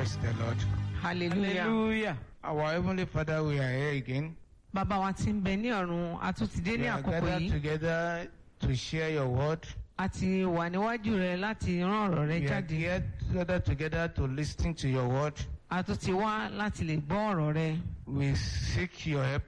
Praise the Lord. hallelujah. hallelujah. Our Heavenly Father, we are here again. bàbá wa tí ń bẹ ní ọ̀run a tún ti dé We ní are àkókò gathered yìí together to share your word. a ti wà níwájú rẹ láti rán ọ̀rọ̀ rẹ We are jáde here gathered together to listen to your word. a tún ti wá láti lè gbọ́ ọ̀rọ̀ rẹ We seek your help.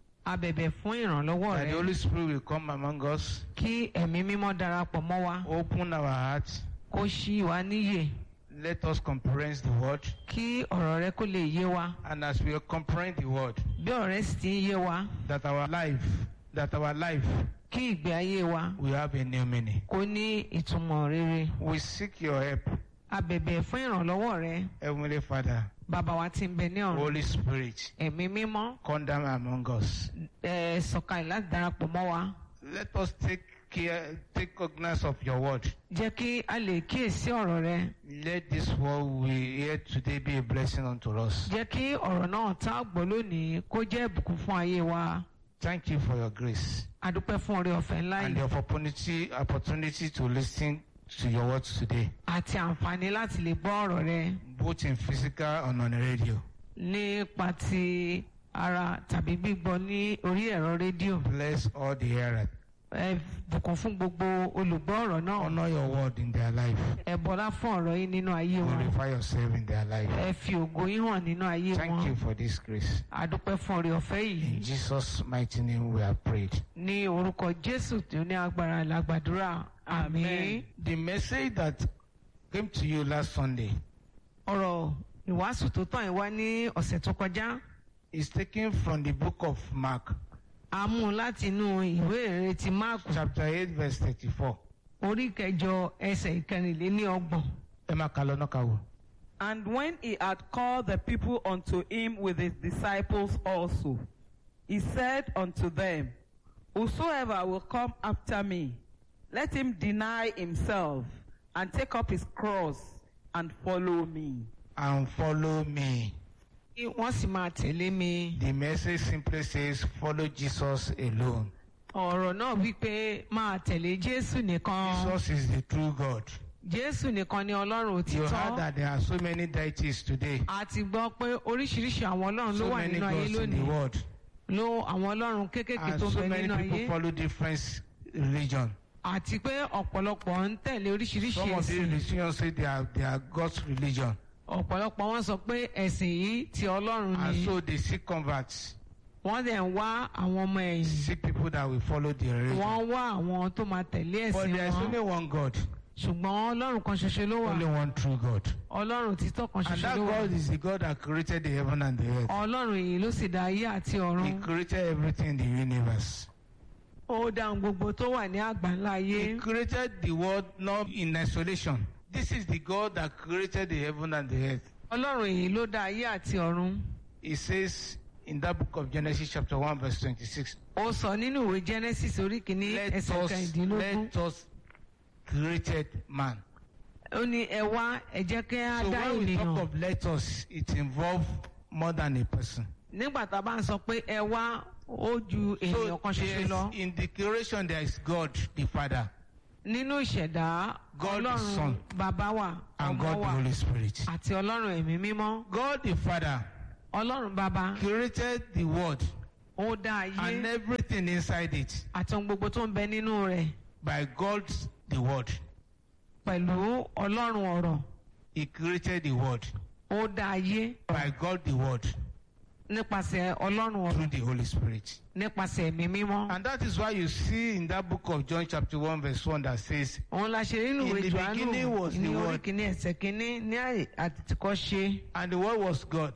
a bẹ̀bẹ̀ fún ìrànlọ́wọ́ That the rẹ Holy Spirit will come among us, kí ẹ̀mí mímọ́ darapọ̀ mọ́ wa open our hearts, kó ṣí wa níyè let us comprehend the word. kí ọ̀rọ̀ rẹ kó lè yé wa And as we comprehend the word, bí ọ̀rọ̀ rẹ sì ti ń yé wa that our life, that our life kí ìgbé ayé wa will have a new meaning. kó ní ìtumọ̀ rere We seek your help, a bẹ̀bẹ̀ fún ìrànlọ́wọ́ rẹ Heavenly Father, bàbá wa tí ń bẹ ní ọ̀run Holy Spirit, ẹ̀mí mímọ́ come down among us. ẹ̀ sọ̀kalẹ̀ láti darapọ̀ mọ́ wa Let us take care, take cognizance of your word. jẹ́ kí a lè kíyèsí ọ̀rọ̀ rẹ Let this word we hear today be a blessing unto us. jẹ́ kí ọ̀rọ̀ náà tá a gbọ́ lónìí kó jẹ́ ìbùkún fún ayé wa Thank you for your grace a dúpẹ́ fún oore ọ̀fẹ́ ńlá and yìí the opportunity, opportunity to listen to your words today, àti àǹfààní láti lè gbọ́ ọ̀rọ̀ rẹ both in physical and on the radio. nípa ti ara tàbí gbígbọ́ ní orí ẹ̀rọ rédíò Bless all the hearers. ẹ bùkún fún gbogbo olùgbọ́ ọ̀rọ̀ náà Honor your word in their life. ẹ bọlá fún ọ̀rọ̀ yìí nínú ayé wọn Glorify yourself in their life. ẹ fi ògo yín hàn nínú ayé Thank you wọn for this grace. a dúpẹ́ fún oore ọ̀fẹ́ yìí In Jesus' mighty name we have prayed. ní orúkọ jésù tí ó ní agbára lágbàdúrà àmín. Amen. The message that came to you last Sunday ọ̀rọ̀ ìwàásù tó tàn yín wá ní ọ̀sẹ̀ tó kọjá is taken from the book of Mark, a mú un láti inú ìwé ìrere ti máàkù chapter 8, verse 34. orí kẹjọ ẹsẹ̀ ìkẹrìnléníọgbọ̀n Emma Kalonokawo. And when he had called the people unto him with his disciples also, he said unto them, Whosoever will come after me, let him deny himself and take up his cross and follow me. And follow me. kí wọ́n sì máa tẹ̀lé mi. The message simply says, follow Jesus alone. ọ̀rọ̀ náà wípé máa tẹ̀lé jésù nìkan Jesus is the true God. jésù nìkan ni ọlọ́run You heard òtítọ́ that there are so many deities today. a ti gbọ́ pé oríṣiríṣi àwọn ọlọ́run ló So wà many nínú ayé gods in the lónìí world. ló àwọn ọlọ́run kéékèèké And tó ń so bẹ many nínú people ayé follow different religion. àti pé ọ̀pọ̀lọpọ̀ ń tẹ̀lé oríṣiríṣi Some of these ẹ̀sìn religions say they are, they are God's religion. ọ̀pọ̀lọpọ̀ wọn sọ pé ẹ̀sìn yìí ti ọlọ́run And ni so they seek converts. wọ́n dẹ̀ ń wá àwọn ọmọ ẹ̀yìn Seek people that will follow the religion. wọ́n wá àwọn tó máa tẹ̀lé But ẹ̀sìn there is only wọn one God. ṣùgbọ́n ọlọ́run kan ṣoṣo ló wà Only one true God. ọlọ́run òtítọ́ kan And ṣoṣo that ló wà God is the God that created the heaven and the earth. ọlọ́run yìí ló sì dá ayé àti ọ̀run He created everything in the universe. ó dá ohun gbogbo tó wà ní àgbáńlá ayé He created the world not in isolation. This is the God that created the heaven and the earth. ọlọ́run yìí ló dá ayé àti ọ̀run He says in that book of Genesis chapter 1 verse 26, ó sọ nínú ìwé genesis orí kìíní let ẹsẹ̀ us, kẹrìndínlógún let us created man. ó ní ẹ wá ẹ jẹ́ kí á So dá when we talk ènìyàn of let us, it involves more than a person. nígbà tá a bá ń sọ pé ẹ wá ó ju ènìyàn So kan ṣoṣo there's- lọ in the creation there is God the Father nínú ìṣẹ̀dá God the ọlọ́run Son, bàbá wà and ọmọ God the wà Holy Spirit. àti ọlọ́run ẹ̀mí mímọ́ God the Father ọlọ́run bàbá created the world ó dá ayé and everything inside it àti ohun gbogbo tó ń bẹ nínú rẹ̀ by God the word. pẹ̀lú ọlọ́run ọ̀rọ̀ He created the world ó dá ayé by God the word nípasẹ̀ ọlọ́run ọ̀rọ̀ through the Holy Spirit. nípasẹ̀ ẹ̀mí mímọ́. And that is why you see in that book of John chapter 1 verse 1 that says, òun la ṣe nínú In ìwé the johannu beginning was the ní orí Word. kìíní ẹsẹ̀ kìíní ní àyè àtìkọ́ ṣe and the word was God,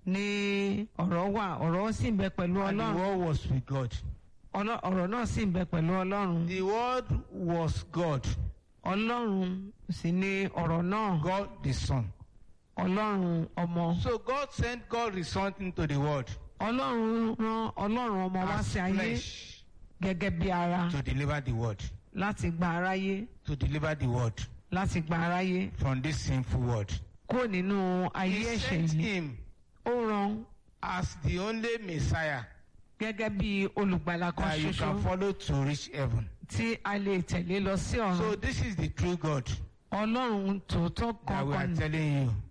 ní ọ̀rọ̀ wà ọ̀rọ̀ sì ń bẹ pẹ̀lú and the ọlọ́run word was with God. Ọlọ́- ọ̀rọ̀ náà sì ń bẹ pẹ̀lú ọlọ́run The word was God, ọlọ́run sì ni ọ̀rọ̀ náà God the Son. ọlọ́run ọmọ So God sent God the Son into the world ọlọ́run rán ọlọ́run ọmọ wá as sí ayé flesh gẹ́gẹ́ bí ara to deliver the word, láti gba aráyé to deliver the word láti gba aráyé from this sinful world. kúrò nínú ayé He ẹ̀ṣẹ̀ sent yìí him ó rán as the only Messiah gẹ́gẹ́ bí olùgbàlà kan that you ṣoṣo can follow to reach heaven. tí a lè tẹ̀lé lọ sí ọ̀run So this is the true God ọlọ́run tòótọ́ that we are kankan ni telling you.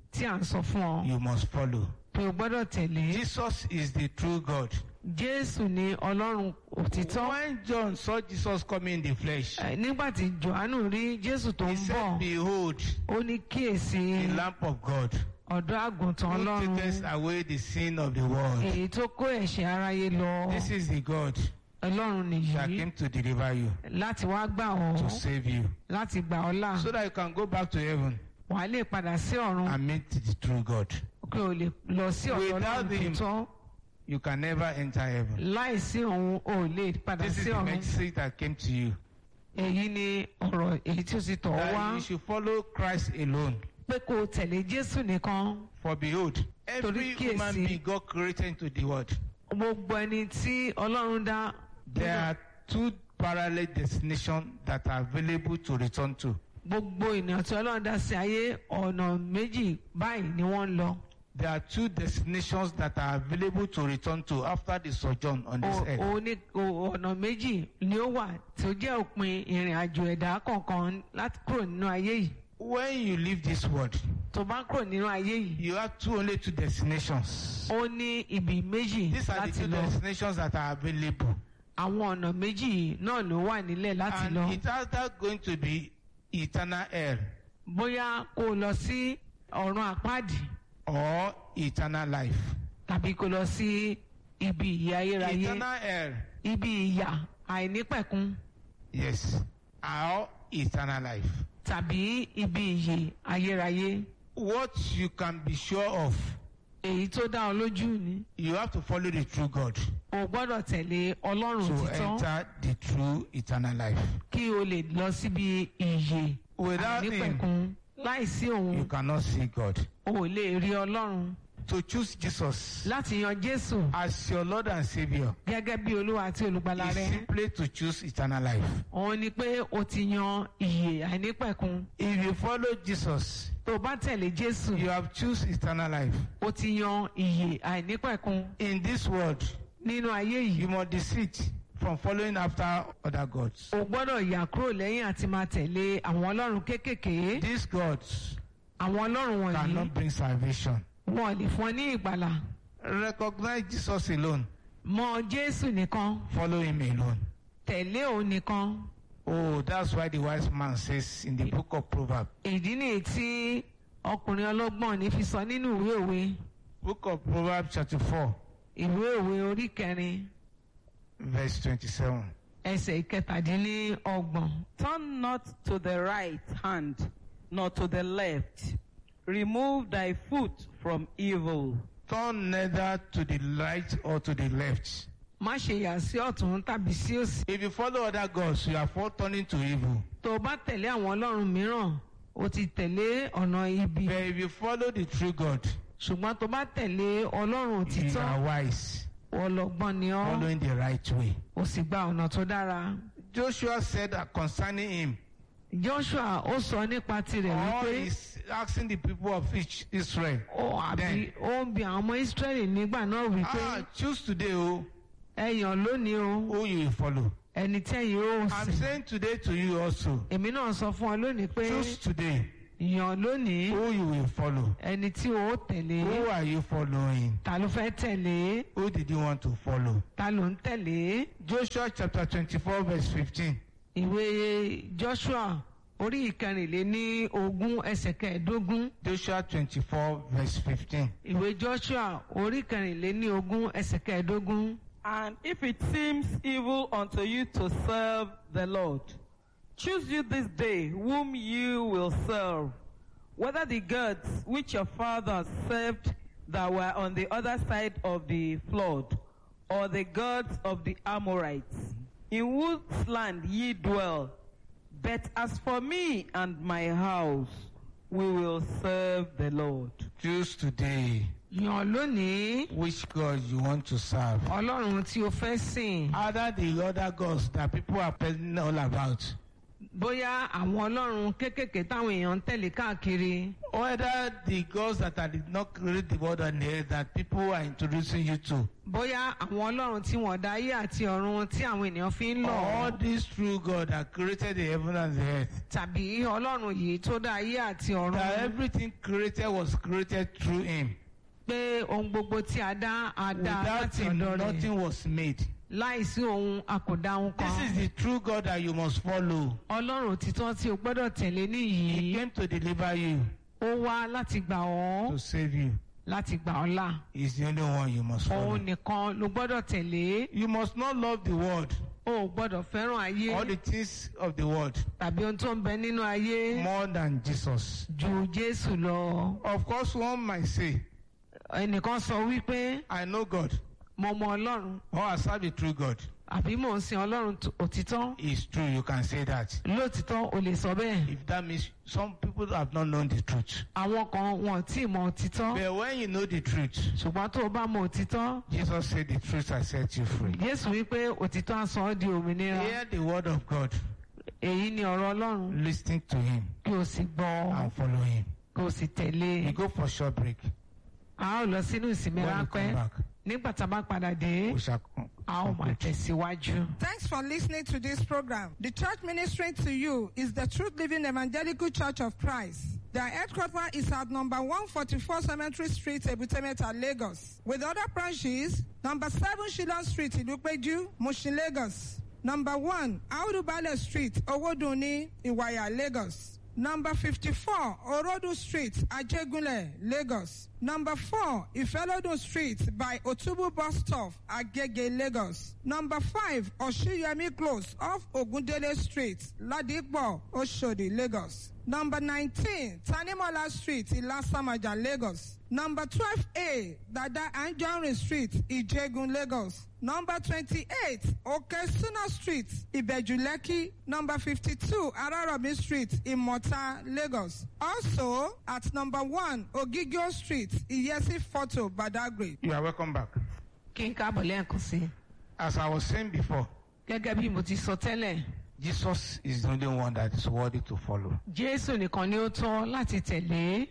tí à ń sọ fún ọ you must follow. pé o gbọ́dọ̀ tẹ̀lé Jesus is the true God. jésù ní ọlọ́run òtítọ́ When John saw Jesus coming in the flesh, Eh, nígbà tí johannu rí jésù tó he ń said, bọ̀ Behold, ó ní kíyèsí the Lamb of God ọ̀dọ́ àgùntàn who ọlọ́run taketh away the sin of the world. èyí tó kó ẹ̀ṣẹ̀ aráyé lọ This is the God ọlọ́run that nìyí came to deliver you, láti wá gbà ọ́ to save you, láti gbà ọ́ là so that you can go back to heaven wàá lè padà sí ọ̀run and meet the true God. kí o lè lọ sí ọ̀dọ̀ Without ọlọ́run him, tòótọ́ You can never enter heaven. láìsí òun ò lè padà This is sí the ọ̀run message that came to you. èyí ni ọ̀rọ̀ èyí tí ó ti tọ̀ ọ́ wá That you should follow Christ alone. pé kó o tẹ̀lé jésù nìkan For behold, every kíyèsí. human being God created into the world. gbogbo ẹni tí ọlọ́run dá There are two parallel destinations that are available to return to. gbogbo ènìyàn tí ọlọ́run dá sí ayé ọ̀nà méjì báyìí ni wọ́n ń lọ There are two destinations that are available to return to after the sojourn on this O- earth. o ní- o- ọ̀nà méjì ni ó wà tí ó jẹ́ òpin ìrìn àjò ẹ̀dá kọ̀ọ̀kan láti kúrò nínú ayé yìí When you leave this world, tó bá kúrò nínú ayé yìí you have two only two destinations. ó ní ibi méjì These are the láti two lọ destinations that are available. àwọn ọ̀nà méjì yìí náà ló wà nílẹ̀ láti And lọ it's either going to be eternal hell bóyá kó o lọ sí ọ̀run àpáàdì or eternal life. tàbí kó o lọ sí ibi ìyà ayérayé Eternal hell, ibi ìyà àìnípẹ̀kun yes, or eternal life. tàbí ibi ìyè ayérayé What you can be sure of, èyí tó dá ọ lójú ni you have to follow the true God o gbọ́dọ̀ tẹ̀lé ọlọ́run to òtítọ́ enter the true eternal life. kí o lè lọ síbi ìyè Without him, àìnípẹ̀kun láìsí òun you cannot see God. o ò lè rí ọlọ́run To choose Jesus láti yan jésù as your Lord and Savior gẹ́gẹ́ bí olúwa àti olùgbàlà is rẹ simply to choose eternal life. òun ni pé o ti yan ìyè àìnípẹ̀kun If you follow Jesus, tó o bá tẹ̀lé jésù you have choose eternal life. o ti yan ìyè àìnípẹ̀kun In this world, nínú ayé yìí you must desist from following after other gods. o gbọ́dọ̀ yà kúrò lẹ́yìn àti máa tẹ̀lé àwọn ọlọ́run kéékèèké These gods àwọn ọlọ́run wọ̀nyí cannot bring salvation. wọn ò lè fún ọ ní ìgbàlà Recognize Jesus alone. mọ jésù nìkan Follow him alone. tẹ̀lé òun nìkan Oh, that's why the wise man says in the book of Proverbs, ìdí nìyí tí ọkùnrin ọlọ́gbọ́n ní fi sọ nínú ìwé òwe book of Proverbs chapter 4, ìwé òwe orí kẹrin verse 27. ẹsẹ̀ ìkẹtàdínlọ́gbọ̀n Turn not to the right hand, nor to the left. Remove thy foot from evil. Turn neither to the right or to the left. má ṣe yà sí ọ̀tún tàbí sí òsì If you follow other gods, you are for turning to evil. tó o bá tẹ̀lé àwọn ọlọ́run mìíràn o ti tẹ̀lé ọ̀nà ibi But if you follow the true God, ṣùgbọ́n tó bá tẹ̀lé ọlọ́run you òtítọ́ are wise, ọlọ́gbọ́n ni ọ́ following the right way. o sì gba ọ̀nà tó dára. Joshua said that concerning him, joshua ó sọ nípa tirẹ̀ all wípé is asking the people of each Israel, ó àbí Then- ó ń bi àwọn ọmọ israẹli nígbà náà wípé ah, choose today oh, ẹyàn lónìí o who you will follow. ẹni tẹ́yìn ó I'm sìn saying today to you also, èmi náà sọ fún ọ lónìí pé choose today yàn lónìí who you will follow. ẹni tí o ó tẹ̀lé Who are you following? ta ló fẹ́ tẹ̀lé Who did you want to follow? ta ló ń tẹ̀lé Joshua chapter 24, verse 15. ìwé joshua orí ìkẹrìnléní ogún ẹsẹ̀ kẹẹ̀ẹ́dógún Joshua 24, verse 15. ìwé joshua orí ìkẹrìnléní ogún ẹsẹ̀ kẹẹ̀ẹ́dógún. And if it seems evil unto you to serve the Lord, choose you this day whom you will serve, whether the gods which your fathers served that were on the other side of the flood, or the gods of the Amorites, in whose land ye dwell. But as for me and my house, we will serve the Lord. Choose today yàn lónìí which God you want to serve. ọlọ́run tí o fẹ́ sìn Other the other gods that people are telling all about. bóyá àwọn ọlọ́run kéékèèké táwọn èèyàn ń tẹ̀lé káàkiri Whether the gods that I did not create the world and the earth that people are introducing you to. bóyá àwọn ọlọ́run tí wọ́n dá ayé àti ọ̀run tí àwọn ènìyàn fi ń lọ̀ All this true God that created the heaven and the earth. tàbí ọlọ́run yìí tó dá ayé àti ọ̀run That everything created was created through him. pé ohun gbogbo tí a dá a dá Without láti him, ọ̀dọ̀ rẹ̀ nothing was made. láìsí ohun a kò dá ohun This kan is the true God that you must follow. ọlọ́run òtítọ́ tí o gbọ́dọ̀ tẹ̀lé He nìyí came to deliver you, ó wá láti gbà ọ́ to save you. láti gbà ọ́ là He's the only one you must follow. òun nìkan ló gbọ́dọ̀ tẹ̀lé You must not love the world, o ò gbọ́dọ̀ fẹ́ràn ayé all the things of the world, tàbí ohun tó ń bẹ nínú ayé more than Jesus. ju jésù lọ Of course, one might say, ẹnìkan sọ wípé I know God, mo mọ ọlọ́run or I serve the true God. àbí mò ń sin ọlọ́run t- òtítọ́ It's true, you can say that. lóòtítọ́ o lè sọ bẹ́ẹ̀ If that means some people have not known the truth. àwọn kan wọn ò tí ì mọ òtítọ́ But when you know the truth, ṣùgbọ́n tó o bá mọ òtítọ́ Jesus said, The truth has set you free. jésù wípé òtítọ́ á sọ ọ́ di òmìnira Hear the word of God, èyí ni ọ̀rọ̀ ọlọ́run listen to Him, kí o sì gbọ́ and follow Him. kí o sì tẹ̀lé We go for short break. a ó lọ sínú ìsinmi When we ráńpẹ́ come back, nígbà tá a bá padà dé we shall con- a ó máa conclude. tẹ̀síwájú. Thanks for listening to this program. The church ministering to you is the Truth Living Evangelical Church of Christ. Their headquarters is at number 144 Cemetery Street, Ebutemeta, Lagos. With other branches, number 7 Shillong Street, Ilupeju, Mushin, Lagos. Number 1 Audubale Street, Owoduni, Iwaya, Lagos. Number 54 Orodu Street, Ajegunle, Lagos. Number 4 Ifelodun Street by Otubu Bus Stop, Agege, Lagos. Number 5 Oshiyemi Close off Ogundele Street, Ladigbo, Oshodi, Lagos. Number 19 Tanimola Street, Ilasamaja, Lagos. Number 12A Dada Anjorin Street, Ijegun, Lagos. Number 28 Okesuna Street, Ibejuleki. Number 52 Araromi Street, Imota, Lagos. Also at number 1 Ogigio Street, Iyesi Photo, Badagry. You are welcome back. kí n káàbọ̀ lẹ́ẹ̀kan sí i As I was saying before, gẹ́gẹ́ bí mo ti sọ tẹ́lẹ̀ Jesus is the only one that is worthy to follow. jésù nìkan ni ó tọ́ láti tẹ̀lé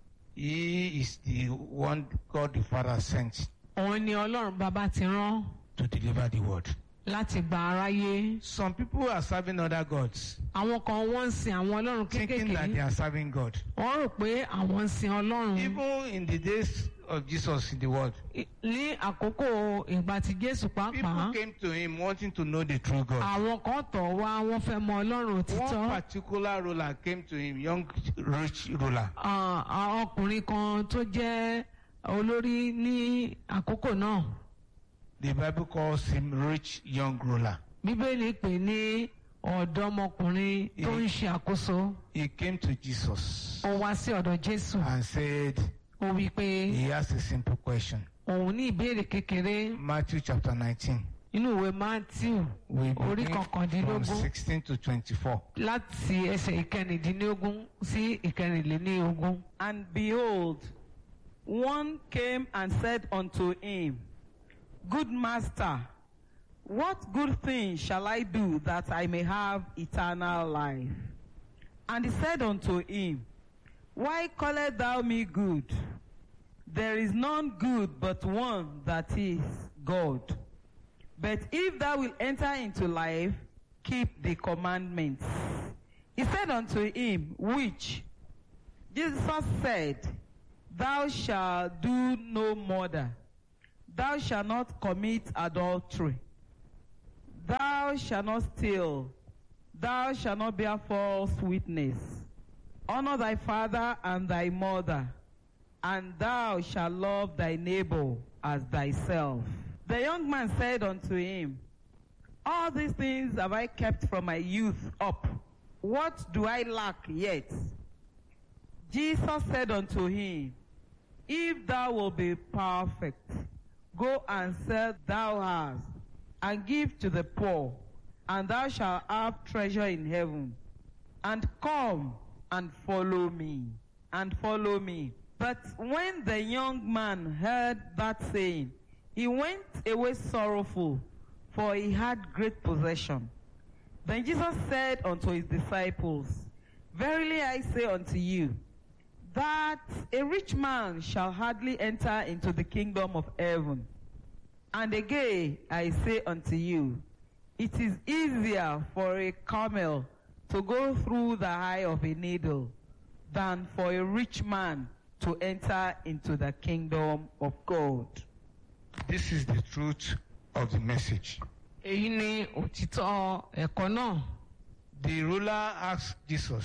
He is the one God the Father sent òun ni ọlọ́run bàbá ti rán to deliver the word. láti gba aráyé Some people are serving other gods, àwọn kan wọ́n ń sin àwọn ọlọ́run thinking that they kéékèèké are serving God. wọ́n rò pé àwọn ń sin ọlọ́run Even in the days of Jesus in the world, I- ní àkókò ìgbà tí jésù pàápàá people came to him wanting to know the true God. àwọn kan tọ̀ wá wọ́n fẹ́ mọ ọlọ́run One òtítọ́ particular ruler came to him, young rich ruler. Ah, ah, ọkùnrin kan tó jẹ́ olórí ní àkókò náà The Bible calls him rich young ruler. bíbélì pè ní ọ̀dọ́mọkùnrin tó ń ṣe àkóso He came to Jesus ó wá sí ọ̀dọ̀ jésù and said ó wí pé he asked a simple question. òun ní ìbéèrè kékeré Matthew chapter 19. nínú ìwé matthew We orí begin from kọkàndínlógún 16 to 24. láti ẹsẹ̀ ìkẹrìndínlógún sí ìkẹrìnléníogún. And behold, one came and said unto him, Good master, what good thing shall I do that I may have eternal life? And he said unto him, Why callest thou me good? There is none good but one that is God. But if thou wilt enter into life, keep the commandments. He said unto him, Which? Jesus said, Thou shalt do no murder. Thou shalt not commit adultery. Thou shalt not steal. Thou shalt not bear false witness. Honor thy father and thy mother, and thou shalt love thy neighbor as thyself. The young man said unto him, All these things have I kept from my youth up. What do I lack yet? Jesus said unto him, If thou wilt be perfect, go and sell thou hast, and give to the poor, and thou shalt have treasure in heaven. And come and follow me, and follow me. But when the young man heard that saying, he went away sorrowful, for he had great possession. Then Jesus said unto his disciples, Verily I say unto you, that a rich man shall hardly enter into the kingdom of heaven. And again I say unto you, it is easier for a camel to go through the eye of a needle than for a rich man to enter into the kingdom of God. This is the truth of the message. èyí ni òtítọ́ ẹ̀kọ́ náà The ruler asked Jesus,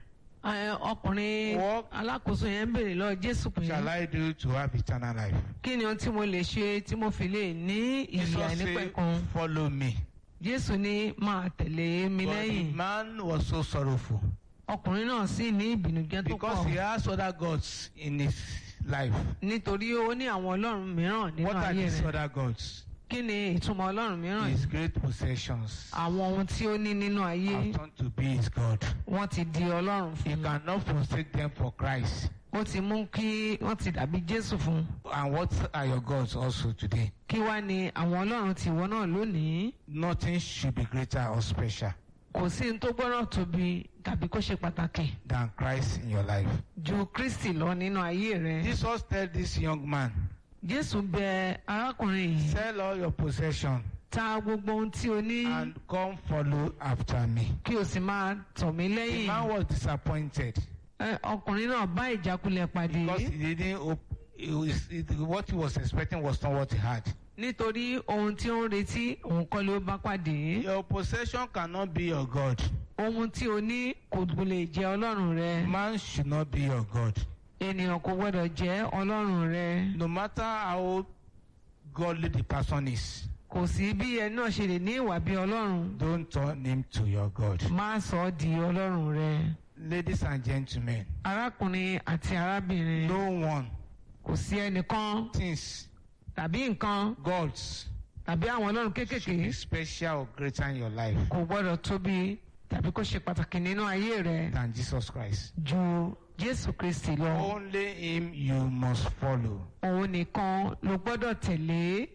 Ẹ, ọkùnrin What? alákòóso yẹn ń béèrè lọ jésù pé Shall I do to have eternal life? kí ni ohun tí mo lè ṣe tí mo fi lè ní ìyè Jesus said, àìnípẹ̀kun Follow me. jésù ní máa tẹ̀lé mi But the lẹ́yìn man was so sorrowful ọkùnrin náà sì ní ìbìnújẹ́ tó because he pọ̀ has other gods in his life. nítorí ó ní àwọn ọlọ́run mìíràn nínú What are ayé these rẹ̀ other gods? kí ni ìtumọ̀ ọlọ́run mìíràn His great possessions àwọn ohun tí ó ní nínú ayé have turned to be his God. wọ́n ti di ọlọ́run He fún un cannot forsake them for Christ. ó ti mú kí wọ́n ti dàbí jésù fún un And what are your gods also today? kí wá ni àwọn ọlọ́run tìwọ náà lónìí Nothing should be greater or special kò sí ní tó gbọ́dọ̀ tóbi tàbí kó ṣe pàtàkì than Christ in your life. ju kristi lọ nínú ayé rẹ. Jesus tell this young man, jésù bẹ arákùnrin yìí sell all your possession ta gbogbo ohun tí o ní and come follow after me. kí o sì máa tọ̀ mí The lẹ́yìn. man was disappointed Ẹ, ọkùnrin náà bá ìjákulẹ̀ pàdé because he didn't. Op- it was, it, what he was expecting was not what he had. nítorí ohun tí ó ń retí òun kọ́ ló bá pàdé. Your possession cannot be your God. ohun tí o ní kò lè jẹ́ ọlọ́run rẹ. Man should not be your God. ènìyàn kò gbọ́dọ̀ jẹ́ ọlọ́run rẹ. No matter how godly the person is, kò sí bí ẹni náà ṣe lè ní ìwà bí ọlọ́run. don't turn him to your God. má sọ ọ́ di ọlọ́run rẹ. Ladies and gentlemen, arákùnrin àti arábìnrin no one, kò sí ẹnìkan things, tàbí nǹkan gods, tàbí àwọn ọlọ́run should kéékèèké be special or greater in your life kò gbọ́dọ̀ tóbi tàbí kó ṣe pàtàkì nínú ayé rẹ than Jesus Christ. ju jésù kristi lọ Only him you must follow. òun nìkan ló gbọ́dọ̀ tẹ̀lé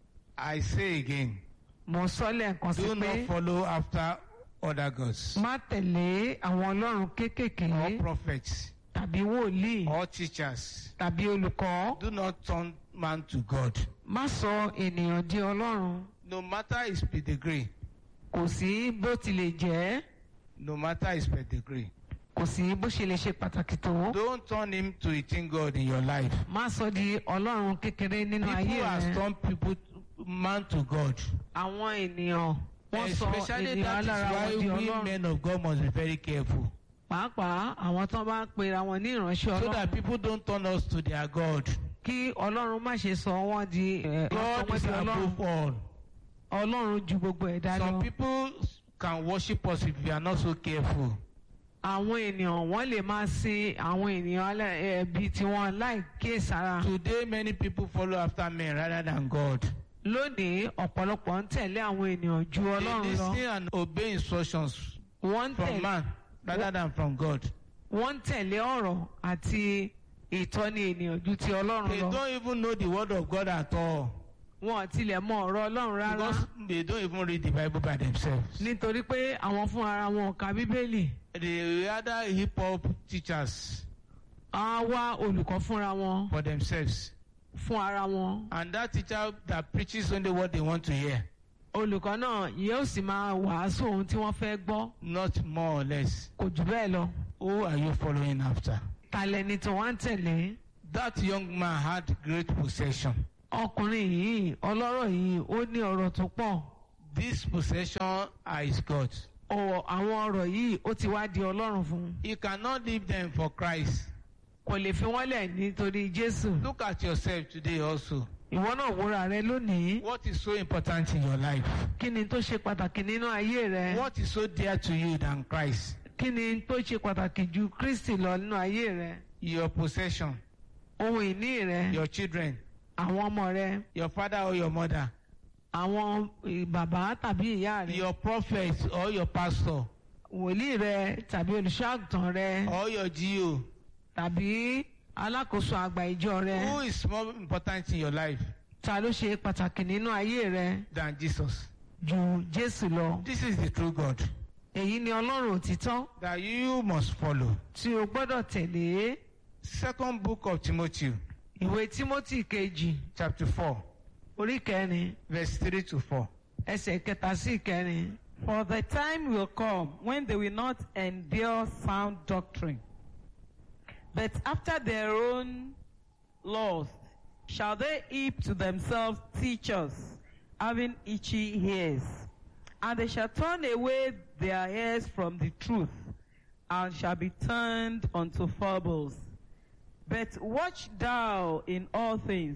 I say again, mo sọ lẹ́ẹ̀kan sí do pé not follow after other gods má tẹ̀lé àwọn ọlọ́run kéékèèké or prophets tàbí wòlíì or teachers. tàbí olùkọ́ Do not turn man to God. má sọ ènìyàn di ọlọ́run No matter his pedigree, kò sí bó tilẹ̀ jẹ́ no matter his pedigree, kò sí bó ṣe lè ṣe pàtàkì tó don't turn him to a thing God in your life. má sọ di ọlọ́run kékeré nínú ayé People have rẹ turned people, man to God. àwọn ènìyàn wọ́n sọ Especially ènìyàn that is alára why wọn di we ọlọ́run men of God must be very careful. pàápàá àwọn tó bá pera wọn ní ìránṣẹ́ So ọlọ́run that people don't turn us to their God. kí ọlọ́run má ṣe sọ wọ́n di ẹ̀, God ọmọ is di ọlọ́run above all. ọlọ́run ju gbogbo ẹ̀dá Some lọ. people can worship us if we are not so careful. àwọn ènìyàn wọ́n lè máa sin àwọn ènìyàn alẹ́- ẹbí tiwọn láì kíyèsára. Today, many people follow after men rather than God. lónìí ọ̀pọ̀lọpọ̀ ń tẹ̀lé àwọn ènìyàn ju They ọlọ́run lọ. listen and obey instructions wọ́n ń from tẹ̀lé man rather than from God. wọ́n ń tẹ̀lé ọ̀rọ̀ àti ìtọ́ni ènìyàn ju ti ọlọ́run They lọ. don't even know the word of God at all wọn ò tilẹ̀ mọ ọ̀rọ̀ ọlọ́run rárá. because they don't even read the Bible by themselves. nítorí pé àwọn fún ara wọn ò ka bíbélì. They rather hip hop teachers á wá olùkọ́ fúnra wọn for themselves. fún ara wọn. And that teacher that preaches only what they want to hear, olùkọ́ náà yóò sì máa wàásù ohun tí wọ́n fẹ́ gbọ́ not more or less. kò jù bẹ́ẹ̀ lọ. Who are you following after? talẹ́ni tí wọ́n ń tẹ̀lé. That young man had great possession. ọkùnrin yìí ọlọ́rọ̀ yìí ó ní ọ̀rọ̀ tó pọ̀. This possession are his God. Ọ̀- àwọn ọ̀rọ̀ yìí ó ti wá di ọlọ́run fún un. He cannot leave them for Christ. kò lè fi wọ́n lẹ̀ nítorí jésù. Look at yourself today also. ìwọ náà wúra rẹ lónìí. What is so important in your life? kí ni tó ṣe pàtàkì nínú ayé rẹ. What is so dear to you than Christ? kí ni tó ṣe pàtàkì ju kristi lọ nínú ayé rẹ. Your possession, ohun ìní rẹ. your children, àwọn ọmọ rẹ. your father or your mother, àwọn eh, bàbá tàbí ìyá rẹ. your prophet or your pastor, wòlíì rẹ tàbí olùṣọ́àgùtàn rẹ or your GO. tàbí alákòóso àgbà ìjọ rẹ Who is more important in your life ta ló ṣe pàtàkì nínú ayé rẹ than Jesus? ju jésù lọ. This is the true God èyí ni ọlọ́run òtítọ́ that you must follow. tí o gbọ́dọ̀ tẹ̀lé Second book of Timothy, ìwé tímọ́tì kejì chapter 4, orí kẹrin verse 3 to 4. ẹsẹ̀ kẹta sí ìkẹrin. For the time will come when they will not endure sound doctrine, but after their own lust shall they heap to themselves teachers, having itchy ears. And they shall turn away their ears from the truth, and shall be turned unto fables. But watch thou in all things,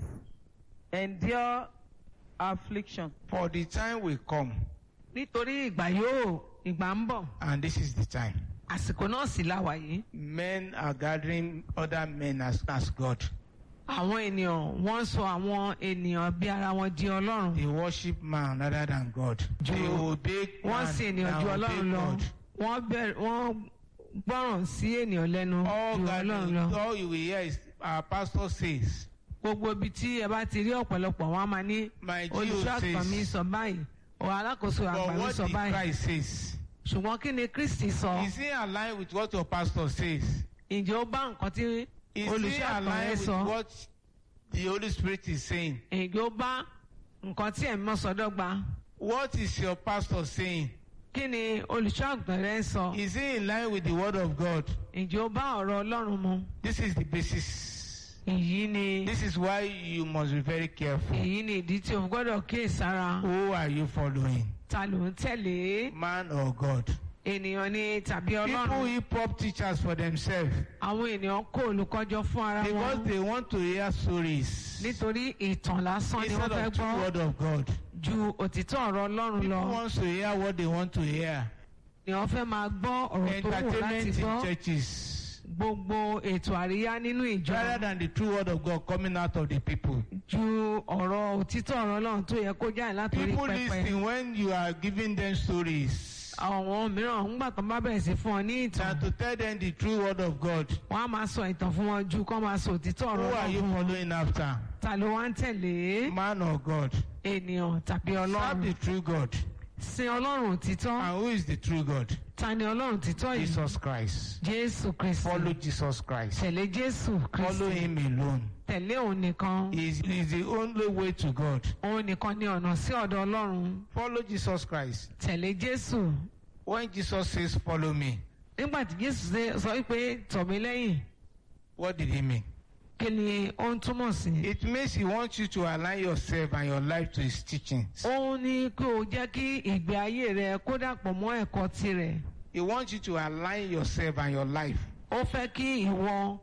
endure affliction. For the time will come, nítorí ìgbà yóò ìgbà ń bọ̀ and this is the time. àsìkò náà sì la wà yìí. Men are gathering other men as, as God. àwọn ènìyàn wọ́n sọ àwọn ènìyàn bí ara wọn di ọlọ́run. They worship man rather than God. Ju- They obey wọ́n man sì ènìyàn than ju obey ọlọ́run lọ. God. wọ́n bẹ̀rẹ̀ wọ́n gbọ́ràn sí ènìyàn lẹ́nu All, ju ọlọ́run gathering, lọ. all you will hear is our pastor says, gbogbo ibi tí ẹ bá ti rí ọ̀pọ̀lọpọ̀ wọn á máa ní My olùṣọ́ Jesus àgbà mi says. sọ báyìí ọ̀ alákòóso àgbà But mi what sọ did báyìí. Christ says? ṣùgbọ́n kí ni kristi sọ? Is he aligned with what your pastor says? ǹjẹ́ ó bá nǹkan tí Is he olùṣọ́ àgbà rẹ aligned with sọ? what the Holy Spirit is saying? ǹjẹ́ ó bá nǹkan tí ẹ̀mí mọ́ sọ dọ́gba? What is your pastor saying? kí ni olùṣọ́ àgùntàn rẹ ń sọ? Is he in line with the word of God? ǹjẹ́ ó bá ọ̀rọ̀ ọlọ́run mu? This is the basis. èyí ni This is why you must be very careful. èyí ni ìdí tí o gbọ́dọ̀ kíyèsára. Who are you following? ta ló ń tẹ̀lé? Man or God? ènìyàn ni tàbí People ọlọ́run? hip hop teachers for themselves àwọn ènìyàn kó olùkọ́jọ fún ara because wọn. they want to hear stories nítorí ìtàn lásán ni instead wọ́n fẹ́ of the gbọ́ word of God. ju òtítọ́ ọ̀rọ̀ ọlọ́run People lọ. want to hear what they want to hear. ni wọ́n fẹ́ máa gbọ́ ọ̀rọ̀ tó wù láti Entertainment in gbọ́. churches gbogbo ètò àríyá nínú ìjọ rather than the true word of God coming out of the people. ju ọ̀rọ̀ òtítọ́ ọ̀rọ̀ ọlọ́run tó yẹ kó jáde látòrí People pẹpẹ. listen when you are giving them stories àwọn mìíràn ńgbà tó bá bẹ̀rẹ̀ sí fún ọ ní ìtàn than to tell them the true word of God. wọ́n á máa sọ ìtàn fún wọn ju kọ́ máa sọ òtítọ́ Who ọ̀rọ̀ are you ọlọ́run fún wọn. following after? ta ló wá ń tẹ̀lé Man or God? ènìyàn tàbí Serve ọlọ́run the true God. sin ọlọ́run òtítọ́ And who is the true God? ta ni ọlọ́run òtítọ́ yìí Jesus Christ. jésù kristi Follow Jesus Christ. tẹ̀lé jésù Follow kristi him alone. tẹ̀lé òun nìkan He is, he is the only way to God. òun nìkan ni ọ̀nà sí ọ̀dọ̀ ọlọ́run Follow Jesus Christ. tẹ̀lé jésù When Jesus says, Follow me, nígbà tí jésù ṣe- sọ pé tọ̀ mí lẹ́yìn what did he mean? kí ni ó ń túmọ̀ sí. It means he wants you to align yourself and your life to his teachings. òun ni kí o jẹ́ kí ìgbé ayé rẹ kó dàpọ̀ mọ́ ẹ̀kọ́ tirẹ̀. He wants you to align yourself and your life ó fẹ́ kí ìwọ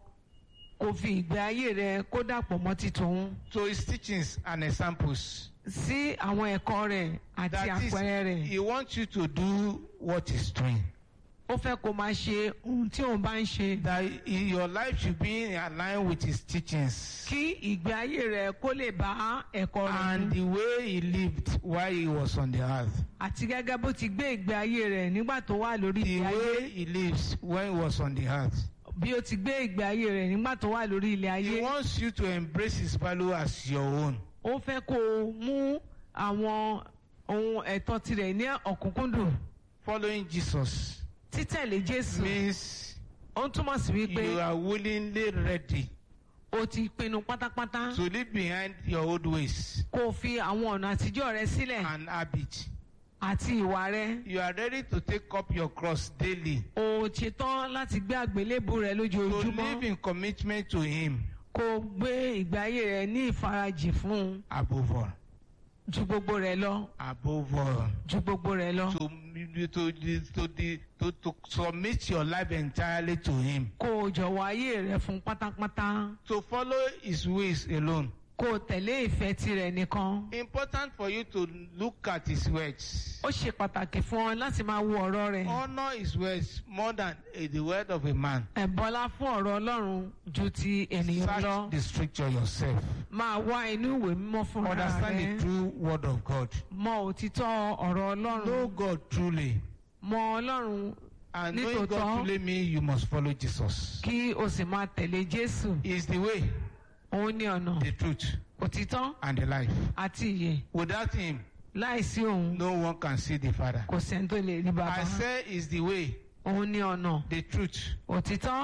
kò fi ìgbé ayé rẹ kó dàpọ̀ mọ́ titun to his teachings and examples. sí àwọn ẹ̀kọ́ rẹ̀ àti That is, àpẹẹrẹ rẹ̀. he wants you to do what he's doing. ó fẹ́ kó máa ṣe ohun tí òun bá ń ṣe. That i- your life should be in line with his teachings. kí ìgbé ayé rẹ kó lè bá ẹ̀kọ́ rẹ̀ And mu. the way he lived while he was on the earth. àti gẹ́gẹ́ bó ti gbé ìgbé ayé rẹ̀ nígbà tó wà lórí The ilé ayé. way he lives when he was on the earth. bí ó ti gbé ìgbé ayé rẹ̀ nígbà tó wà lórí ilé He ayé. wants you to embrace his value as your own. ó fẹ́ kó o mú àwọn ohun ẹ̀tọ́ tirẹ̀ ní ọ̀kúnkúndùn. Following Jesus títẹ̀lé jésù means ó ń túmọ̀ sí wípé you are willingly ready o ti pinnu pátápátá to leave behind your old ways kó o fi àwọn ọ̀nà àtijọ́ rẹ sílẹ̀ and habits. àti ìwà rẹ. You are ready to take up your cross daily, o ṣetán láti gbé àgbélébù rẹ to live lójoojúmọ́ in commitment to him kó o gbé ìgbé ayé rẹ ní ìfarajì fún un above all. ju gbogbo rẹ lọ Above all. ju gbogbo rẹ lọ. To, to, to, to, to submit your life entirely to him. kó o jọ̀wọ́ ayé rẹ fún pátápátá To follow his ways alone. kó o tẹ̀lé ìfẹ́ tirẹ̀ nìkan. Important for you to look at his words. ó ṣe pàtàkì fún ọ láti máa wo ọ̀rọ̀ rẹ̀. Honor his words more than eh, the word of a man. ẹ̀bọ́lá fún ọ̀rọ̀ ọlọ́run ju ti ènìyàn lọ. Search the scripture yourself. máa wá inú ìwé mímọ́ fúnra Understand rẹ. the true word of God. mọ òtítọ́ ọ̀rọ̀ Know ọlọ́run. God truly. mọ ọlọ́run And knowing Nítòótọ́- God truly means you must follow Jesus. kí o sì máa tẹ̀lé jésù. He is the way, òun ní ọ̀nà the truth, òtítọ́ and the life. àti ìyè. Without him, láìsí òun no one can see the Father. kò sẹ́ni tó lè rí bàbá. I say is the way, òun ní ọ̀nà the truth, òtítọ́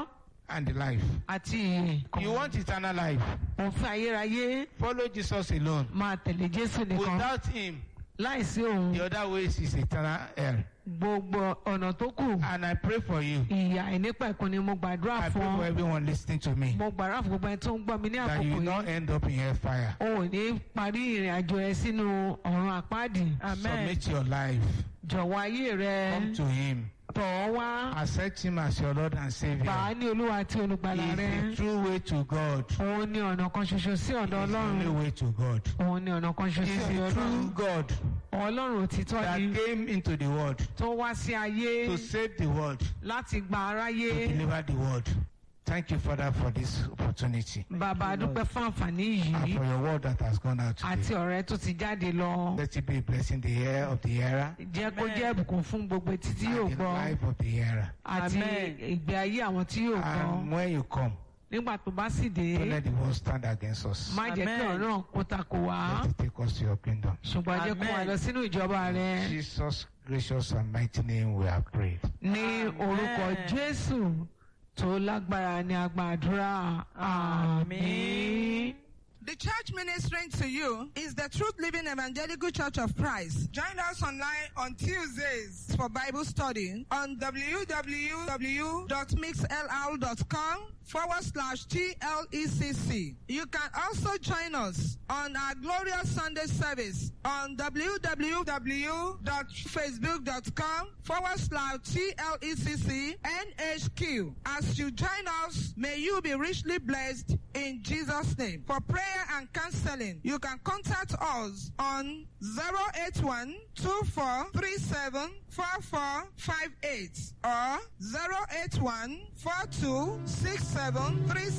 and the life. àti ìyè kan You want eternal life? òun fẹ́ ayérayé Follow Jesus alone. máa tẹ̀lé jésù nìkan Without him, láìsí òun the other ways is eternal hell. gbogbo ọ̀nà tó kù And I pray for you. ìyà ìnípẹ̀kun ni mo gbàdúrà I fún pray for ọ everyone listening to me mo gbàdúrà fún gbogbo ẹni tó ń gbọ́ mi ní that you àkókò will not yìí end up in hellfire. o ò ní parí ìrìn àjò ẹ sínú ọ̀run àpáàdì Amen. Submit your life. jọ̀wọ́ ayé rẹ Come to him. tọ̀ ọ́ wá Accept him as your Lord and gbà á Savior. ní olúwa àti olùgbàlà rẹ He is the true way to God. òun ní ọ̀nà kan ṣoṣo sí He ọ̀dọ̀ is the ọlọ́run only way to God. òun ní ọ̀nà kan He ṣoṣo is sí the ọlọ́run true God ọlọ́run òtítọ́ that ni came into the world tó wá sí ayé to save the world, láti gba aráyé to deliver the world. Thank you, Father, for this opportunity bàbá a dúpẹ́ fún àǹfààní and yìí for your word that has gone out àti today. ọ̀rẹ́ tó ti jáde lọ Let it be a blessing the heir of the hearer jẹ́ kó jẹ́ ìbùkún fún gbogbo etí tí yóò and the gbọ́ life of the hearer. àti Amen. ìgbé ayé àwọn tí yóò gbọ́ And when you come, nígbà tó bá sì dé don't let the world stand against us. má jẹ́ kí Amen. ọ̀rọ̀ náà kó takò wá Let it take us to your kingdom. ṣùgbọ́n jẹ́ kó wá Amen. lọ sínú ìjọba rẹ In Jesus' gracious and mighty name we have prayed. ní orúkọ Amen. Jésù tó lágbára ní agbàdúrà àmín. The church ministering to you is the Truth Living Evangelical Church of Christ. Join us online on Tuesdays for Bible study on www.mixll.com forward slash TLECC. You can also join us on our glorious Sunday service on www.facebook.com forward slash TLECC NHQ. As you join us, may you be richly blessed in Jesus' name. For prayer and counseling, you can contact us on 081 2437 4458 or 081 4267